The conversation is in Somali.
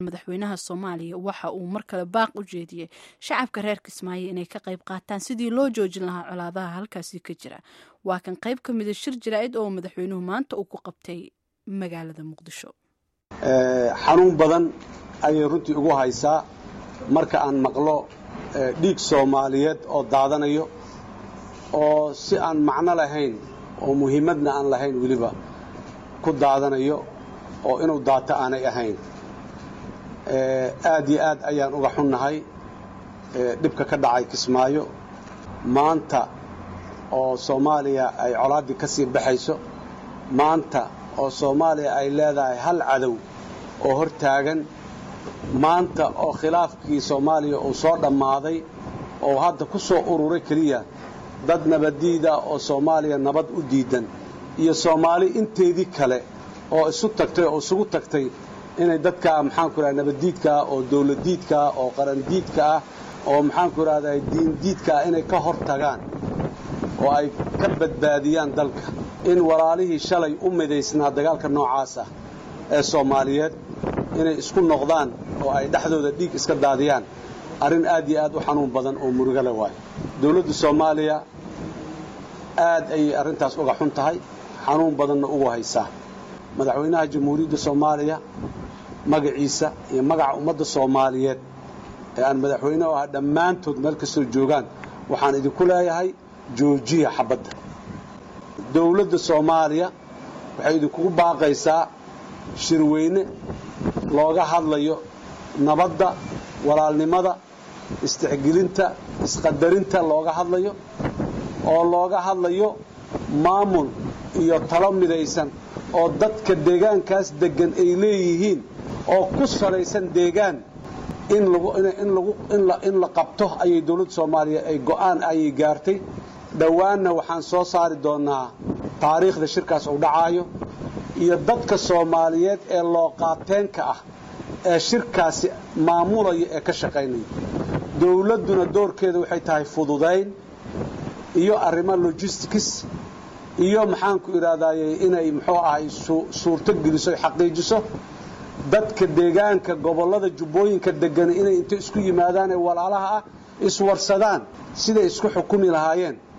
madaxweynaha soomaaliya waxa uu mar kale baaq u jeediyey shacabka reer kismaayo inay ka qayb qaataan sidii loo joojin lahaa colaadaha halkaasi ka jira waa kan qayb ka mida shir jaraa'id oo madaxweynuhu maanta uu ku qabtay magaalada muqdisho xanuun badan ayay runtii ugu haysaa marka aan maqlo dhiig soomaaliyeed oo daadanayo oo si aan macno lahayn oo muhiimadna aan lahayn weliba ku daadanayo oo inuu daato aanay ahayn aad iyo aad ayaan uga xunnahay dhibka ka dhacay kismaayo maanta oo soomaaliya ay colaaddii ka sii baxayso maanta oo soomaaliya ay leedahay hal cadow oo hor taagan maanta oo khilaafkii soomaaliya uu soo dhammaaday oo hadda ku soo ururay keliya dad nabaddiida oo soomaaliya nabad u diidan iyo soomaali inteedii kale oo isu tagtay oo isugu tagtay inay dadka maxaanku idhaha nabaddiidkaa oo dawladdiidkaa oo qarandiidka ah oo maxaanku idhahdaa diindiidka ah inay ka hor tagaan oo ay ka badbaadiyaan dalka in walaalihii shalay u midaysnaa dagaalka noocaas ah ee soomaaliyeed inay isku noqdaan oo ay dhexdooda dhiig iska daadiyaan arrin aad iyo aad u xanuun badan oo murugo le waayo dawladda soomaaliya aad ayay arrintaas uga xun tahay xanuun badanna ugu haysaa madaxweynaha jamhuuriyadda soomaaliya magaciisa iyo magaca ummadda soomaaliyeed ee aan madaxweyne u ahaa dhammaantood meel kastoo joogaan waxaan idinku leeyahay joojiya xabadda dawladda soomaaliya waxay idinkugu baaqaysaa shirweyne looga hadlayo nabadda walaalnimada istixgelinta isqadarinta looga hadlayo oo looga hadlayo maamul iyo talo midaysan oo dadka deegaankaas deggan ay leeyihiin oo ku salaysan deegaan in la qabto ayay dawladda soomaaliya ay go'aan ayay gaartay dhowaanna waxaan soo saari doonnaa taariikhda shirkaas uu dhacaayo iyo dadka soomaaliyeed ee looqaateenka ah ee shirkaasi maamulaya ee ka shaqaynaya dawladduna doorkeeda waxay tahay fududayn iyo arrimo logistics iyo maxaanku idhahdaaye inay muxuu ahay suurto geliso ay xaqiijiso dadka deegaanka gobollada jubbooyinka deggan inay inta isku yimaadaan ee walaalaha ah iswarsadaan siday isku xukumi lahaayeen